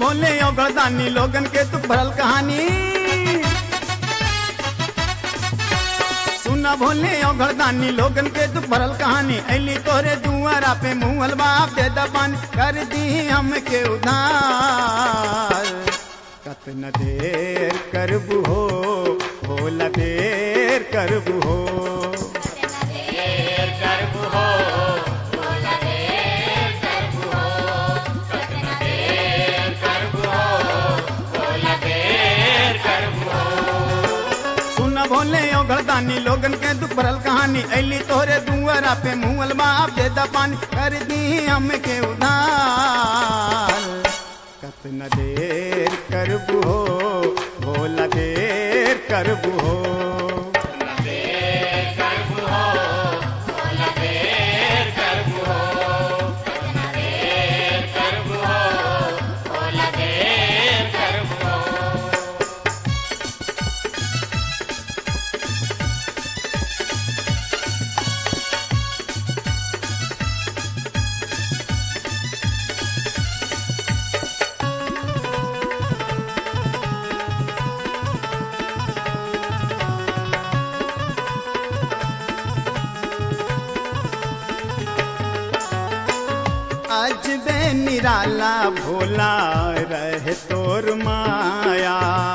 भोले औगरदानी लोगन के तू भरल कहानी सुना भोले औगरदानी लोगन के तू भरल कहानी ऐली तोरे दुआरा पे मुहल बाप दे दबान कर दी हमके उधार कतन देर करबू हो भोला देर करबू हो देर करबू हो भोला देर करबू हो सतना देर करबू हो भोला देर करबू हो सुन भोले औगरदानी लोगन के दुख भरल कहानी ऐली तोरे दुआरा पे मुहल बाप दे दबान कर दी हमके उधार कतन देर करबू हो भोला देर करबू हो देर करबू हो भोला देर करबू हो सतना देर करबू हो भोला देर करबू हो आज बे निराला भोला रहे तोर माया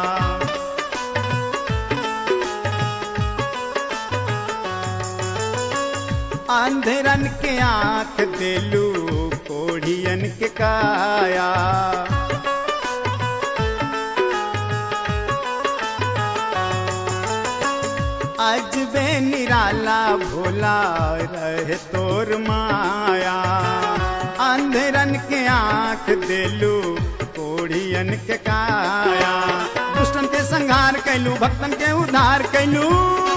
अंधेरन के आंख देलू कोढ़ियन के काया आज बे निराला भोला रहे तोर माया अंधेरन के आंख देलू कोढ़ियन के काया दुष्टन के संहार कैलू भक्तन के उद्धार कैलू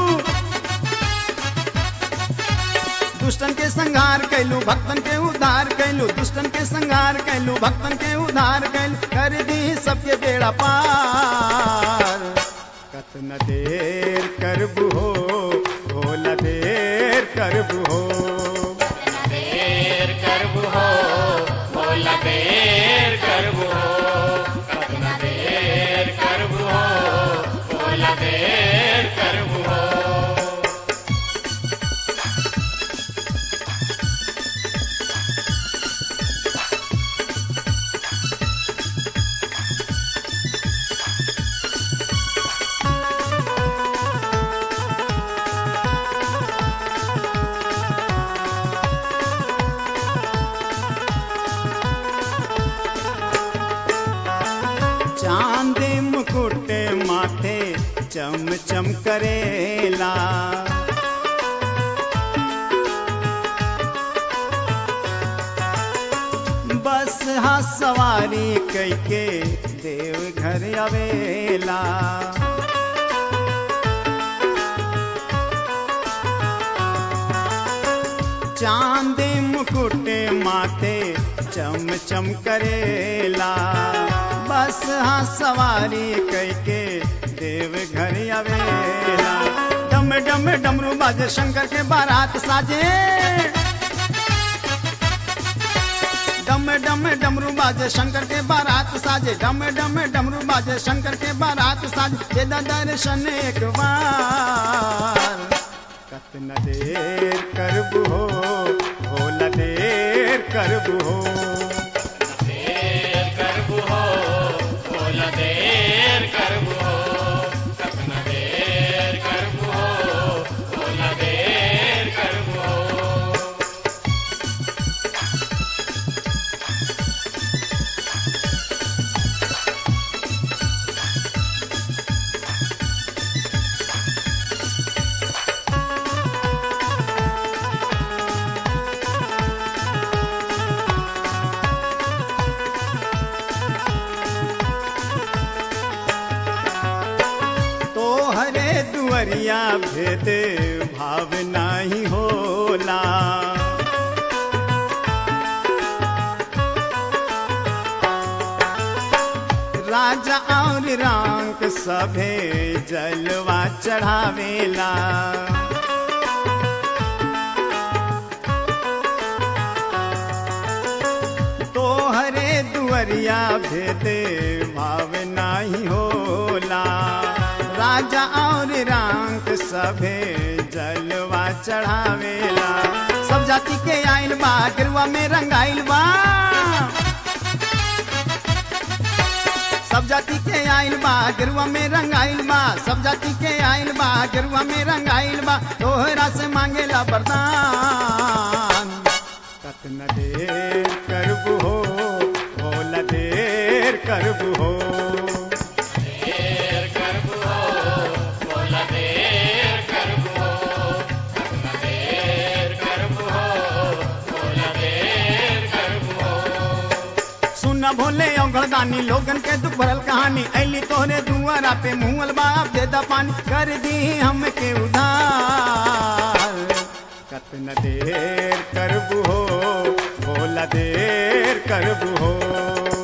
दुष्टन के संहार कैलू भक्तन के उद्धार कैलू दुष्टन के संहार कैलू भक्तन के उद्धार कैलू कर दी सबके बेड़ा पार कतना देर करबू हो भोला देर करबू हो सतना देर करबू हो भोला देर करबू हो सतना देर करबू हो भोला देर करबू हो चांद मुकुट माथे चम चम करेला बस हा सवारी कैके देव घर आवेला चांद मुकुट माथे चम चम करेला बस हाँ सवारी कैके देव घर आवेला डम डम डमरू बाजे शंकर के बारात साजे डम डम डमरू बाजे शंकर के बारात साजे डम डम डमरू बाजे शंकर के बारात साजे दे दा दर्शन एक बार कतना देर करबू हो भोला देर करबू हो देर करबू हो भोला देर करबू हो सतना देर करबू हो भोला देर करबू हो तो हरे दुअरिया भेद भाव नाही होला राजा और रांक सभे जलवा चढ़ावेला तोहरे दुअर नजरिया भेदे भाव नाही होला राजा और रंग सभे जलवा चढ़ावेला सब जाति के आइल बा गिरवा में रंगाइल बा सब जाति के आइल बा गिरवा में रंगाइल बा सब जाति के आइल बा गिरवा में रंगाइल बा तोहरा से मांगेला वरदान कतना देर करबू हो भोला देर करबू हो देर करबू हो बोला देर करबू हो कतना देर करबू हो बोला देर करबू हो सुन भोले औगड़दानी लोगन के दुख भरल कहानी ऐली तोहरे दुआरा पे मुहल बाप दे दा पानी कर दी हमके उधार कतना देर करबू हो भोला देर करबू हो